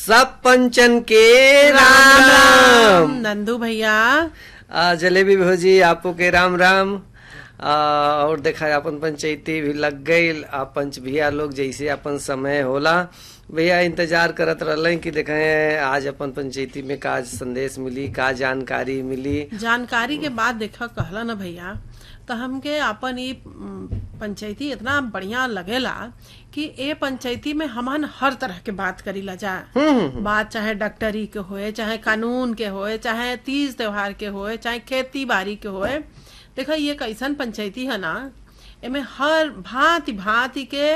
सब पंचन के राम राम नंदू भैया आ, जलेबी भौजी आपो के राम राम आ, और देखा अपन पंचायती भी लग गई आ पंच भैया लोग जैसे अपन समय होला भैया इंतजार करत रहले कि देखें आज अपन पंचायती में का संदेश मिली का जानकारी मिली जानकारी के बाद देखा कहला ना भैया तो हमके अपन ई म, पंचायती इतना बढ़िया लगेला कि ए पंचायती में हमन हर तरह के बात करीला जा बात चाहे डॉक्टरी के होए चाहे कानून के होए चाहे तीज त्योहार के होए चाहे खेती बाड़ी के होए देखा ये कैसन पंचायती है ना एमे हर भांति भांति के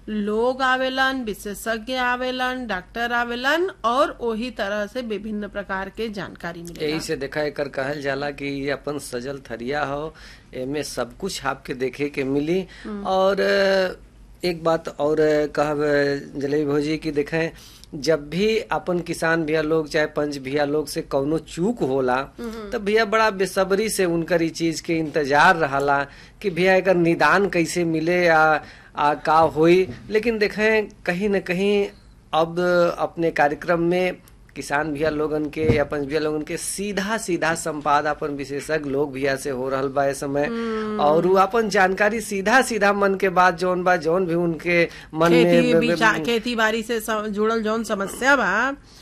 लोग आवेलन विशेषज्ञ आवेलन डॉक्टर आवेलन और वही तरह से विभिन्न प्रकार के जानकारी मिलेला यही से देखा एकर कहल जाला कि ये अपन सजल थरिया हो एमे सब कुछ आपके देखे के मिली और अ, एक बात और अ, कहब अ, जलेबी भौजी की देखें जब भी अपन किसान भैया लोग चाहे पंच भैया लोग से कौनो चूक होला तो भैया बड़ा बेसब्री से उनकर ई चीज के इंतजार रहला कि भैया एकर निदान कैसे मिले या आ, का होई लेकिन देखें कहीं न कहीं अब अपने कार्यक्रम में किसान भैया लोगन के या पंच भैया लोगन के सीधा सीधा संवाद अपन विशेषज्ञ लोग भैया से हो रहल बा ए समय और उ अपन जानकारी सीधा सीधा मन के बात जौन बा जौन भी उनके मन खेती में बीचा खेती बाड़ी से सम- जुड़ल जौन समस्या बा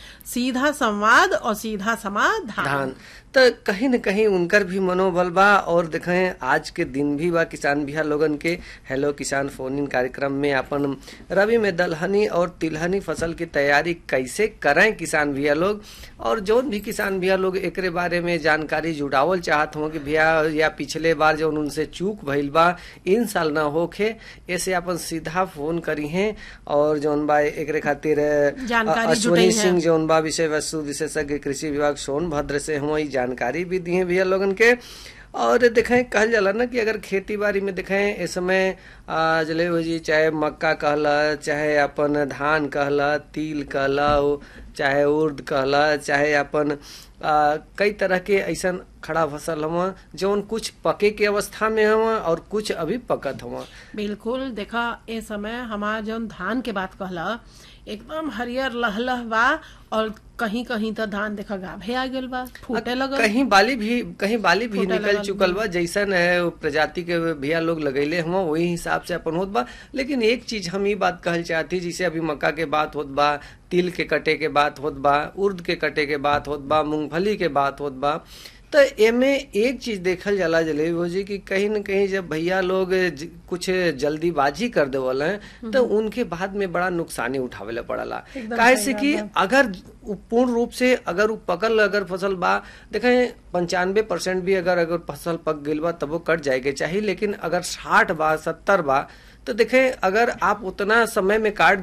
सीधा संवाद और सीधा समाधान धान तो कहीं न कहीं उनकर भी मनोबल बा और देखें आज के दिन भी बा किसान भैया लोगन के हेलो किसान फोन इन कार्यक्रम में अपन रबी में दलहनी और तिलहनी फसल की तैयारी कैसे करें किसान भैया लोग और जौन भी किसान भैया लोग एकरे बारे में जानकारी जुड़ावल चाहत हो कि भैया या पिछले बार जौन उनसे चूक भइल बा इन साल ना होखे ऐसे अपन सीधा फोन करी हैं और जौन बा एकरे खातिर अ, जानकारी अश्वनी जुटई है। सिंह जौन बा विषय वस्तु विशेषज्ञ कृषि विभाग सोनभद्र से हुआ जानकारी भी दी है भैया लोगन के और देखें कहल जाला ना कि अगर खेती बाड़ी में देखें इस समय आ, जलेबी जी चाहे मक्का कहला चाहे अपन धान कहला तिल कहला उ- चाहे उर्द कहला चाहे अपन आ, कई तरह के ऐसन खड़ा फसल हुआ जौन कुछ पके के अवस्था में हुआ और कुछ अभी पकत हुआ बिल्कुल देखा ए समय हमार जौन धान के बात कहला एकदम हरियर लहलह बा और कहीं कहीं तो धान देखा गाभे आ गेल बा फूटे लगल कहीं बाली भी कहीं बाली भी फूटे निकल लगल चुकल बा जैसन है वो प्रजाति के भैया लोग लगैले हुआ वही हिसाब से अपन होत बा लेकिन एक चीज हम ये बात कहल चाहती जैसे अभी मक्का के बात होत बा तिल के कटे के बात होत बा उर्द के कटे के बात होत बा मूंगफली के बात होत बा तो एमे एक चीज देखल जाला जलेबी भौजी कि कहीं न कहीं जब भैया लोग ज- कुछ जल्दीबाजी कर देवल हैं तो उनके बाद में बड़ा नुकसानी उठावे पड़ला एकदम काहे सही से बात कि बा। अगर उ पूर्ण रूप से अगर उ पकल अगर फसल बा देखें पंचानवे परसेंट भी अगर अगर फसल पक गईल बा तब वो कट जाएके चाहिए लेकिन अगर साठ बा सत्तर बा तो देखें अगर आप उतना समय में काट